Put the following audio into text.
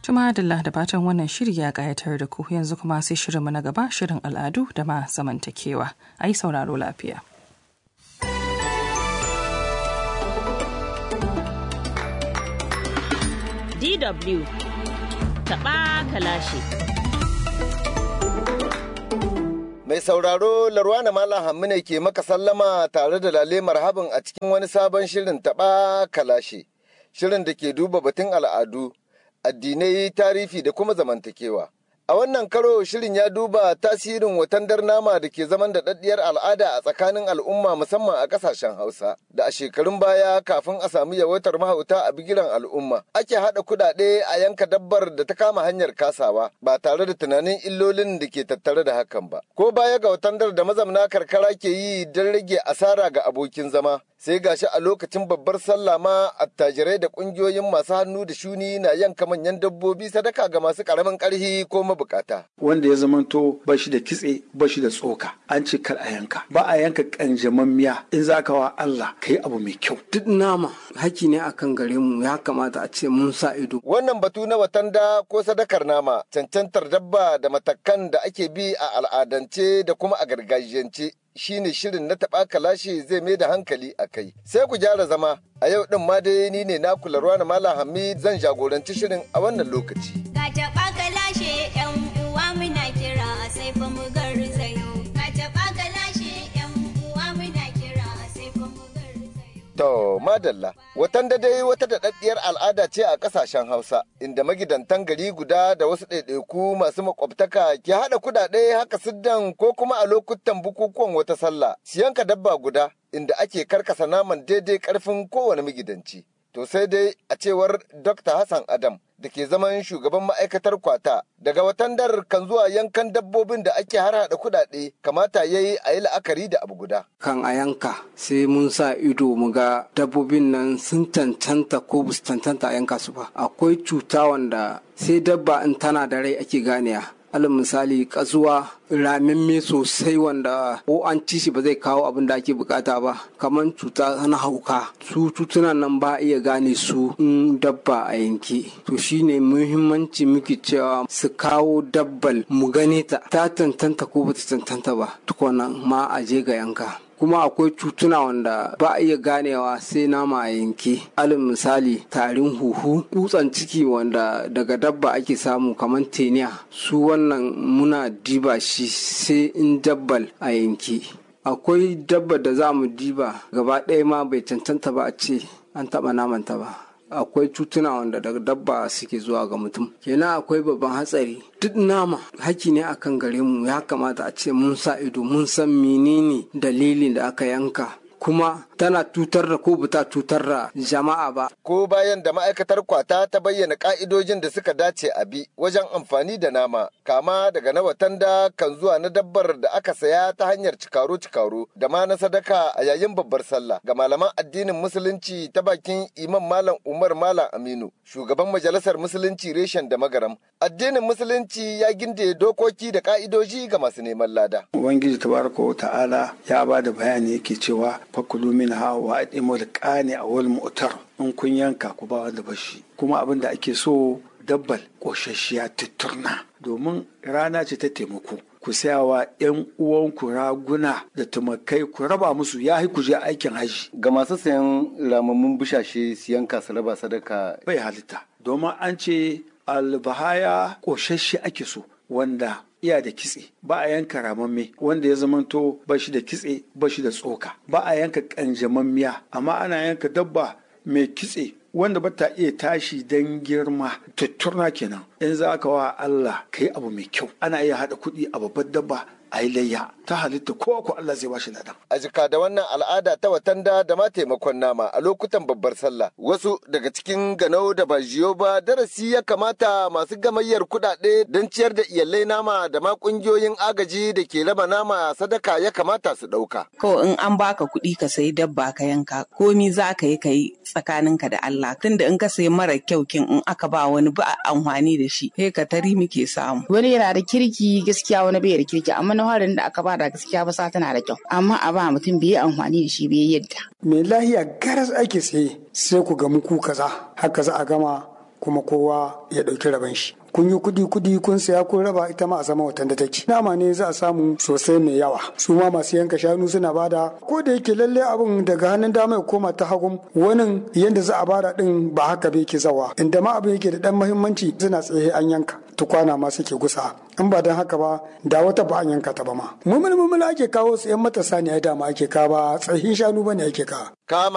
Tuma Adalla da fatan wannan shiri ya ƙayatar da ku yanzu kuma sai shirinmu na gaba shirin al'adu da ma zamantakewa. A yi sauraro lafiya. DW taɓa kalashi. Mai sauraro Larwana Malam Hammu ne ke maka sallama tare da lale marhabin a cikin wani sabon shirin taɓa kalashe. Shirin da ke duba batun al'adu, addinai, tarihi da kuma zamantakewa. A wannan karo shirin ya duba tasirin watandar nama da ke zaman da daddiyar al'ada a tsakanin al'umma musamman a kasashen Hausa. Da a shekarun baya kafin a samu yawaitar mahauta a bigiran al'umma, ake haɗa kuɗaɗe a yanka dabbar da ta kama hanyar kasawa ba tare da tunanin illolin da ke tattare da hakan ba. Ko baya ga watandar da mazamna karkara ke yi don rage asara ga abokin zama, sai gashi a lokacin babbar sallah ma attajirai da kungiyoyin masu hannu da shuni na yanka manyan dabbobi sadaka ga masu karamin karhi ko mabukata. Wanda ya zamanto ba shi da kitse ba shi da tsoka an ce kar a yanka ba a yanka kanjamammiya in za ka wa Allah ka yi abu mai kyau. Duk nama haki ne akan gare mu ya kamata a ce mun sa ido. Wannan batu na watanda ko sadakar nama cancantar dabba da matakan da ake bi a al'adance da kuma a gargajiyance shine shirin na taɓa kalashi zai mai da hankali a kai. Sai ku gyara zama, a yau ɗin ma dai ni ne na kula ruwa na Malam Hamid zan jagoranci shirin a wannan lokaci. Ka taɓa kalashe ‘yan uwa muna kira sai fa mu garzayo. Ka taɓa kalashe ‘yan uwa muna kira sai fa mu garzayo. To, madalla, watan da dai wata daɗaɗɗiyar al'ada ce a ƙasashen Hausa, inda magidantan gari guda da wasu ɗaiɗaiku masu makwabtaka ke haɗa kuɗaɗe haka siddan ko kuma a lokutan bukukuwan wata sallah, siyanka dabba guda, inda ake karkasa naman daidai ƙarfin kowane magidanci. To sai dai a cewar Dr. Hassan Adam da ke zaman shugaban ma'aikatar kwata daga watandar kan zuwa yankan dabbobin da ake har hada kudade kamata ya yi a yi la'akari da abu guda. Kan a yanka sai mun sa ido mu ga dabbobin nan sun cancanta ko ba su cancanta a yanka su ba. Akwai cuta wanda sai dabba in tana da rai ake ganiya. alal misali kasuwa ramimme sosai wanda ko an ci shi ba zai kawo abin da ake bukata ba kamar cuta na hauka su cutunan nan ba iya gane su in dabba a yanke to shine muhimmanci muke cewa su kawo dabbal mu gane ta ta tantanta ko bata tantanta ba tukuna ma a je ga yanka kuma akwai cutuna wanda ba a iya ganewa sai nama a yanke alin misali tarin huhu dutsen ciki wanda daga dabba ake samu kamar teniya su wannan muna diba shi sai in dabbal a yanke akwai dabba da za mu diba gaba ɗaya ma bai cancanta ba a ce an taɓa namanta ba akwai cutuna wanda daga dabba suke zuwa ga mutum kenan akwai babban hatsari duk nama haki ne akan gare mu ya kamata a ce mun sa ido mun san menene dalilin da aka yanka kuma tana tutar da ko bata tutar da jama'a ba. Ko bayan da ma'aikatar kwata ta bayyana ka'idojin da suka dace a bi wajen amfani da nama, kama daga na watanda kan zuwa na dabbar da aka saya ta hanyar cikaro-cikaro da ma na sadaka a yayin babbar sallah ga malaman addinin musulunci ta bakin imam malam Umar Malam Aminu, shugaban majalisar musulunci reshen da magaram. Addinin musulunci ya ginde dokoki da ka'idoji ga masu neman lada. Ubangiji tabaraka wa ta'ala ya ba da bayani yake cewa fakulu minha wa adimul qani awal mu'tar in kun yanka ku ba wanda bashi kuma abin da ake so dabbal ƙoshashiya tutturna domin rana ce ta taimako ku sayawa 'yan uwanku raguna da tumakai ku raba musu ya ku je aikin haji Ga masu sayan ramammun bushashe siyan kasa raba sadaka bai halitta domin an ce albahaya ƙoshashe ake so wanda iya da kitse ba a yanka ramamme wanda ya zamanto ba shi da kitse ba shi da tsoka ba a yanka kanjamammiya amma ana yanka dabba mai kitse wanda ba ta iya tashi don girma tutturna kenan in za ka wa Allah ka yi abu mai kyau ana iya haɗa kuɗi a babbar dabba a yi layya ta halitta ko ko Allah zai bashi ladan. a jika da wannan al'ada ta watanda da ma taimakon nama a lokutan babbar sallah wasu daga cikin ganau da ba jiyo ba darasi ya kamata masu gamayyar kuɗaɗe don ciyar da iyalai nama da ma ƙungiyoyin agaji da ke raba nama sadaka ya kamata su ɗauka. Kawai in an baka kuɗi ka sayi dabba ka yanka komi za ka yi ka yi tsakaninka da Allah tunda in ka sayi mara kyau kin in aka ba wani ba amfani da shi sai ka tari muke samu. wani yana da kirki gaskiya wani bai da kirki amma na harin da aka bada gaskiya ba sa tana da kyau amma a ba mutum bai yi amfani da shi bai yadda mai lahiya garas ake tsaye sai ku gamu ku kaza haka za a gama kuma kowa ya ɗauki rabon shi kun yi kudi kudi kun saya kun raba ita ma a zama watan da take nama ne za a samu sosai mai yawa su ma masu yanka shanu suna bada ko da yake lalle abin daga hannun dama ya koma ta hagun wani yanda za a bada din ba haka bai ke zawa inda ma abin yake da dan muhimmanci suna tsaye an yanka tukwana ma suke gusa in ba don haka ba da wata ba an yanka ta ba ma mumul mumul ake kawo su yan matasa ne ai dama ake kawo ba tsahin shanu bane ake kawo kama